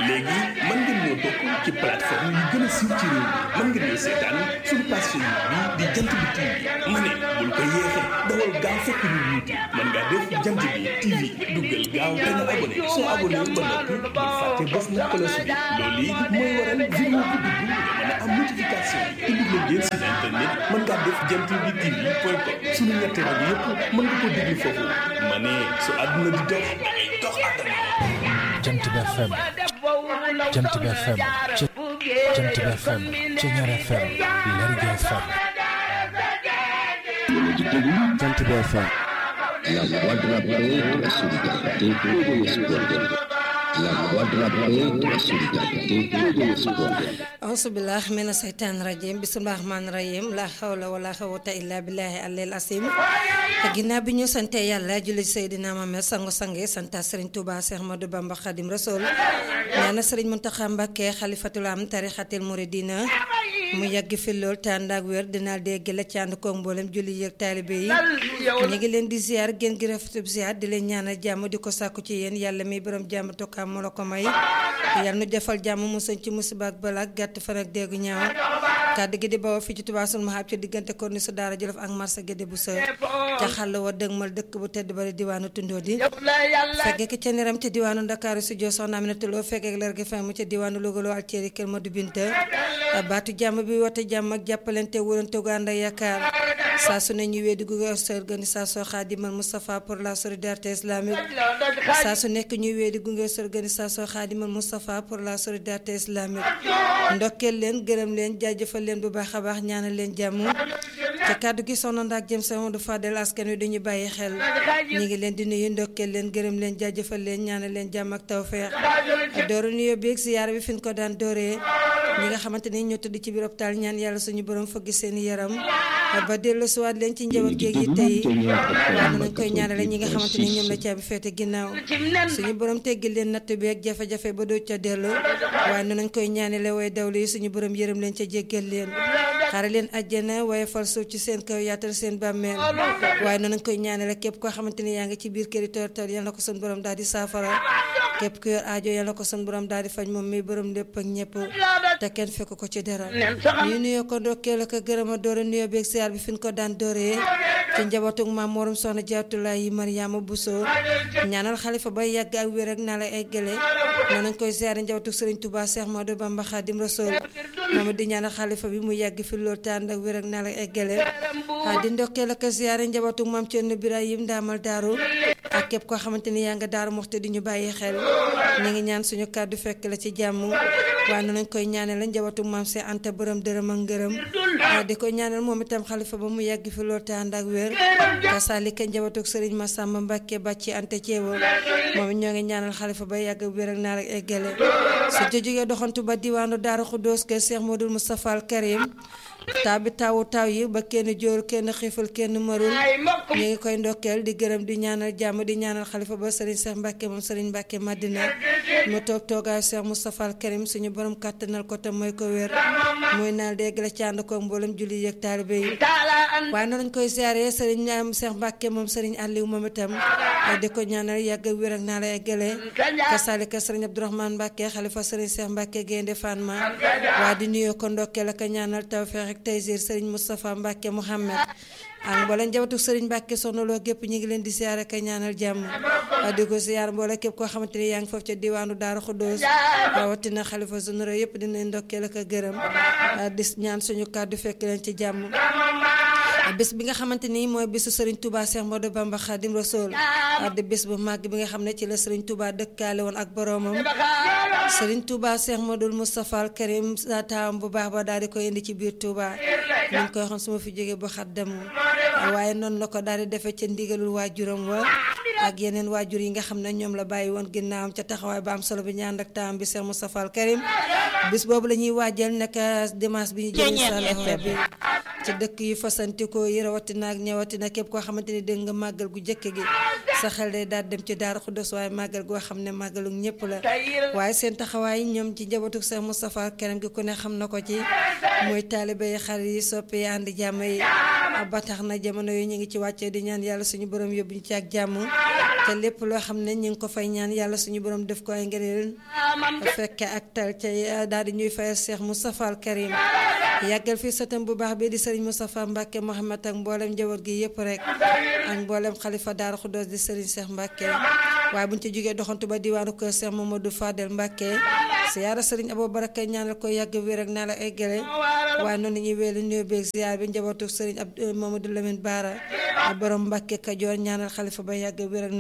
léegi mën ngeen ñoo topp ci plateforme yi gën a siiw ci réew mi mën ngeen ñoo seetaan suñu page Facebook bi di jant bi TV ma ne bul ko yeexee dawal gaaw fekk ñu yuuti mën ngaa def jant bi TV duggal gaaw te nga abonné soo abonné ba noppi bul fàtte bës na cloche bi loolu yi mooy waral vidéo bu dugg nga mën a am notification te dugg ngeen site internet mën ngaa def jant bi TV point com suñu ñetti rajo yëpp mën nga ko déglu foofu ma ne su àdduna di dox da ngay dox àdduna jant bi FM jant bi FM ci jant bi FM ci ñaar FM Lergui FM jant bi FM la voix de la paix de la solidarité et de l'espoir la voix de la paix de la solidarité et de l'espoir ausubillah mina seytaan rajim bisimilah rahmaan rahim la hawla wala xawata illa billahi alil asim ginnaaw bi ñu sante yàlla julli Seydina Muhammad sangu sange santa Serigne Touba Cheikh Ahmadou Bamba Khadim Rasoul ñaana Serigne Mountakha Mbacké xalifatul am tarixatil muridina mu yàgg fi lool te ànd ak wér dinaa dégg la ci ànd koog mboolem julli yëg taalibe yi ñu ngi leen di ziar gën gi rafetub ziar di leen ñaanal jàmm di ko sàkku ci yéen yàlla mi borom jàmm tokkaam moo la ko may yàlla nu defal jàmm musañ ci musiba ak balaa gàtt fan ak déggu ñaaw kàddu gi di bawoo fii ci Touba sul mahab ci diggante korni su daara Jolof ak marché Gédé bu sër ca xàll wa dëgmal dëkk bu tedd bari diwaanu tundoo di fekkee ki ca niram ca diwaanu Ndakaaru si joo soxna Aminata Lo fekkee leer gi fam mu ca diwaanu Louga loo alceeri kër Madu Binta baatu jàmm bi woote jàmm ak jàppalante wóolante gu ànd ak yaakaar saa su ne ñu weddi gu sa organisation Khadimal Moustapha pour la solidarité islamique saa su nekk ñu weddi gu sa organisation Khadimal Moustapha pour la solidarité islamique ndokkeel leen gërëm leen jaajëfal leen bu baax a baax ñaanal leen jàmm ca kàddu gi soxna ndaak jëm sa Modou Fadel askan wi dañu bàyyi xel ñu ngi leen di nuyu ndokkeel leen gërëm leen jaajëfal leen ñaanal leen jàmm ak tawfeex dooru nuyoo bi ak ziyaara bi fi ñu ko daan dooree ñi nga xamante ni ñoo tëdd ci biir hôpital ñaan yàlla suñu borom fëgg seen yaram ba dellu siwaat leen ci njaboot géeg yi tey waaye nañ koy ñaanale ñi nga xamante ni ñoom la caabi feete ginnaaw suñu borom teggil leen natt bi ak jafe-jafe ba doo ca dellu waaye nañ koy ñaanale way dawlu yi suñu borom yërëm leen ca jéggal leen xare leen àjjana waaye fal suuf ci seen kaw yaatal seen bàmmeel waaye nañ koy ñaanale képp koo xamante ni yaa ngi ci biir këri toor toor yal na ko suñu borom daal di saafara képp ku yor aajo yal na ko suñu borom daal di faj moom mi borom lépp ak ñëpp te kenn fekk ko ci dara ñu nuyoo ko ndokkeel ak gërëm a doore nuyoo beeg siyaar bi fi ñu ko daan dooree ci njabootug maam morom soxna jaatulaay yi Mariama Bousso ñaanal xalifa ba yàgg ak wér ak naa la eggale noonu nañ koy siyaare njabootug Serigne Touba Cheikh Modou Bamba Khadim Rasoul moom di ñaanal xalifa bi mu yàgg fi loolu tànd ak wér ak naa la eggale di ndokkeel ak siyaare njabootug maam Thierno Birahim Ndaamal Daaru ak képp koo xamante ni yaa nga daaru moxte di ñu bàyyi xel ñu ngi ñaan suñu kàddu fekk la ci jàmm waaye noonu lañ koy ñaanal la njabootu maam see anta bërëm dërëm ak ngërëm di ko ñaanal moom itam xalifa ba mu yàgg fi loolu te ànd ak wér kasaalika njabootu sëriñ Massamba Mbàkke bàcci anta ceewo moom ñoo ngi ñaanal xalifa ba yàgg wér ak naar ak eggale su jógee doxantu ba diwaanu Daaru Xuddoos kër Cheikh Modou Moustapha al Karim taw bi tawu taw yi ba kenn jóoru kenn xiifal kenn marul ñu ngi koy ndokkeel di gërëm di ñaanal jàmm di ñaanal xalifa ba sëriñ Cheikh Mbacke moom sëriñ Mbacke Madina mu toog toogaayu Cheikh Moustapha al Karim suñu borom kàttanal ko te mooy ko wér muy naal dégg la ci ànd ko mboolem julli yëg taalibe yi waaye noonu lañ koy siyaaree sëriñ am Cheikh Mbacke moom sëriñ Aliou moom itam di ko ñaanal yàgg ak wér ak naa la eggale kasaalika sëriñ Abdourahmane Mbacke xalifa sëriñ Cheikh Mbacke Gaynde Fatma waaye di nuyoo ko ndokkeel ak ñaanal tawfeex ak taysir sëriñ Moustapha Mbacke Mouhamed ak mboolem njabootu sëriñ Mbacke soxna loo gépp ñu ngi leen di siyaare ak ñaanal jàmm di ko siyaar mboole képp koo xamante ni yaa ngi foofu ca diwaanu Daaru Xuddoos rawatina xalifa généraux yëpp dinañ ndokkeel ak gërëm di ñaan suñu kàddu fekk leen ci jàmm bés bi nga xamante ni mooy bésu Serigne Touba Cheikh Modou Bamba Khadim Rasoul di bés bu màgg bi nga xam ne ci la Serigne Touba dëkkaale woon ak boromam Serigne Touba Cheikh Modou Moustapha al Karim sa taawam bu baax ba daal di koy indi ci biir Touba ñu ngi koy xam su ma fi jógee bu xat dem waaye noonu la ko daal di defee ca ndigalul waajuram wa ak yeneen waajur yi nga xam ne ñoom la bàyyi woon ginnaawam ca taxawaay ba am solo bi ñaan ak taam bi Cheikh Moustapha al Karim bis boobu la ñuy waajal nekk dimanche bi ñu jël incha allah bi ci dëkk yu fasantikoo yi rawatina ak ñëwatina képp koo xamante ni dégg nga màggal gu jëkk gi sa xel day daal dem ci Daaru Xuddos waaye màggal goo xam ne màggalu ñëpp la waaye seen taxawaay ñoom ci njabootu Cheikh Moustapha al Karim gi ku ne xam na ko ci muy taalibe yi xarit yi soppe yi ànd jàmm yi ba tax na jamono yi ñu ngi ci wàccee di ñaan yàlla suñu borom yóbbu ñu ci ak jàmm te lépp loo xam ne ñu ngi ko fay ñaan yàlla suñu borom def ko ay ngëneel fekke ak tal ca daal di ñuy fayal Cheikh Moustapha al Karim yàggal fii sëtam bu baax bii di Serigne Moustapha Mbacke Mohamed ak mboolem njaboot gi yëpp rek ak mboolem xalifa Daara Khoudoss di Serigne Cheikh Mbacke waaye bu ñu ci jógee doxantu ba diwaanu kër Cheikh Mamadou Fadel Mbacke siyaara Serigne Abou Baraka ñaanal ko yàgg wér ak naa la eggale waaye noonu ñuy wéelu nuyoo beeg ziar bi njabootu Serigne Abdou Mamadou Lamine Bara borom Mbacke Kajoor ñaanal xalifa ba yàgg wér ak